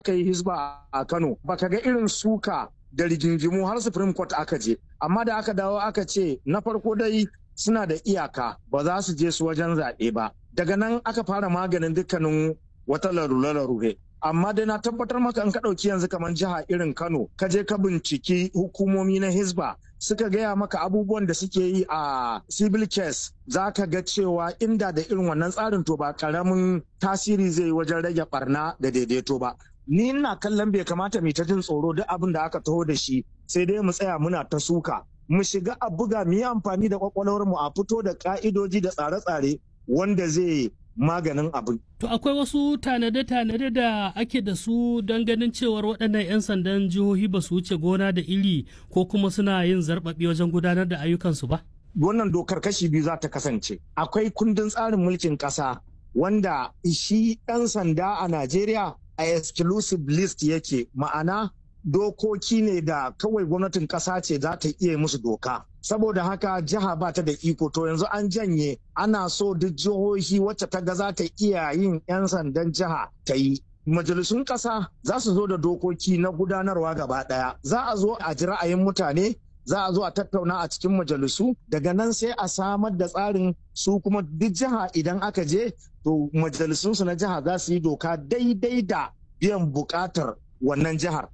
aka yi hisba a Kano baka ga irin suka da rigingimu har Supreme Court aka je amma da aka dawo aka ce na farko dai suna da iyaka ba za su je su wajen zaɓe ba daga nan aka fara maganin dukkanin wata larure-larure amma dai na tabbatar maka in ka ɗauki yanzu kamar jiha irin Kano ka je ka binciki hukumomi na Hisba suka gaya maka abubuwan da suke yi a civil case za ka ga cewa inda da irin wannan tsarin to ba karamin tasiri zai yi wajen rage barna da daidaito ba ni ina kallon bai kamata mu ta jin tsoro duk abin da aka taho da shi sai dai mu tsaya muna ta suka mu shiga a buga mu yi amfani da kwakwalwar mu a fito da ka'idoji da tsare-tsare wanda zai maganin abin. To akwai wasu tanade-tanade da ake da su don ganin cewar waɗannan 'yan sandan jihohi ba su wuce gona da iri ko kuma suna yin zarɓaɓi wajen gudanar da ayyukansu ba? Wannan dokar kashi biyu za ta kasance. Akwai kundin tsarin mulkin ƙasa wanda shi ɗan sanda a Najeriya a exclusive list yake ma'ana dokoki ne da kawai gwamnatin ƙasa ce za ta iya musu doka. Saboda haka jiha ba ta da iko to yanzu an janye ana so duk jihohi wacce ta ga za ta iya yin 'yan sandan jiha ta yi. Majalisun ƙasa za su zo da dokoki na gudanarwa gaba ɗaya. Za a zo a ji ra'ayin mutane za a zo a tattauna a cikin majalisu daga nan sai a samar da tsarin su kuma duk jiha idan aka je to majalisunsu na jiha za su yi doka daidai da biyan bukatar wannan jihar.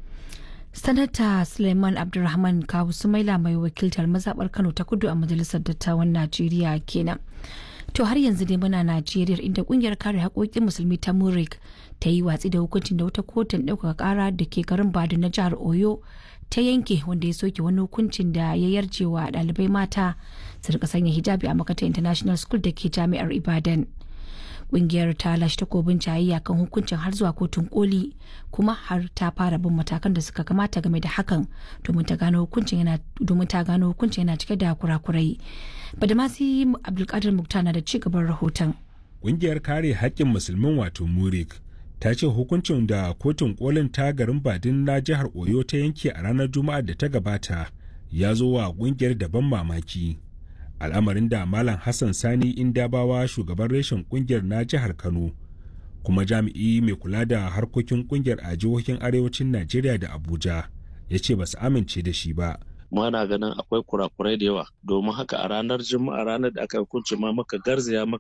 sanata suleiman abdulrahman kawu sumaila mai wakiltar mazaɓar kano ta kudu a majalisar dattawan najeriya kenan to har yanzu dai muna najeriya inda kungiyar kare haƙoƙin musulmi ta murik ta yi watsi da hukuncin da wata kotun ɗaukaka ƙara da ke garin badu na jihar oyo ta yanke wanda ya soke wani hukuncin da ya yarje wa ɗalibai mata su rika sanya hijabi a makatar international school da ke jami'ar ibadan kungiyar ta lashe takobin jayayya kan hukuncin har zuwa kotun koli kuma har ta fara bin matakan da suka kamata game da hakan domin ta gano hukuncin yana domin ta gano hukuncin yana cike da kurakurai badamasi abdulkadir mukta na da ci gaban rahoton kungiyar kare haƙƙin musulmin wato murik ta ce hukuncin da kotun kolin ta garin badin na jihar oyo ta yanke a ranar juma'ar da ta gabata ya zo wa kungiyar daban mamaki al'amarin da malam hassan sani indabawa shugaban reshen kungiyar na jihar kano kuma jami'i mai kula da harkokin kungiyar a jihohin arewacin najeriya da abuja ya ce ba su amince da shi ba muna ganin akwai kurakurai da yawa domin haka a ranar juma'a ranar da aka hukunci ma maka garzaya maka